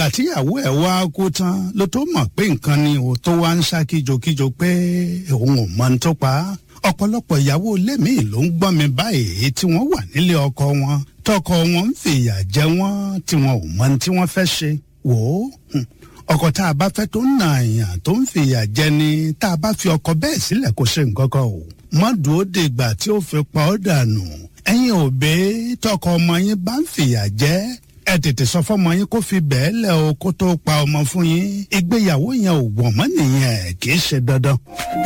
tíyàwó ẹ̀ wá kú tán ló tó mọ̀ pé nǹkan ni ò tó wá ń sá kíjokíjo pé òun ò mọ ní tó pa á ọ̀pọ̀lọpọ̀ ìyàwó ilé míì ló ń gbọ́ mi báyìí tí wọ́n wà nílé ọkọ wọn tọkọ wọn ń fìyà jẹ wọ́n tí wọn ò mọ ní tí wọ́n fẹ́ ṣe wò ó ọkọ tá a bá fẹ́ tó ń nà àyàn tó ń fìyà jẹ ni tá a bá fi ọkọ bẹ́ẹ̀ sílẹ̀ kó ṣe nǹkan kan o má dúró dìgbà tí ó fi pa ọ́ dànù ẹ̀yin òbí tọkọ ọmọ yín bá ń fìyà jẹ ẹ tètè sọ fọmọ yín kó fi bẹ́ẹ̀ lẹ̀ o kó tó pa ọmọ fún yín ìgbéyàwó yẹn ò wọ̀n mọ́ nìyẹn kì í ṣe dandan.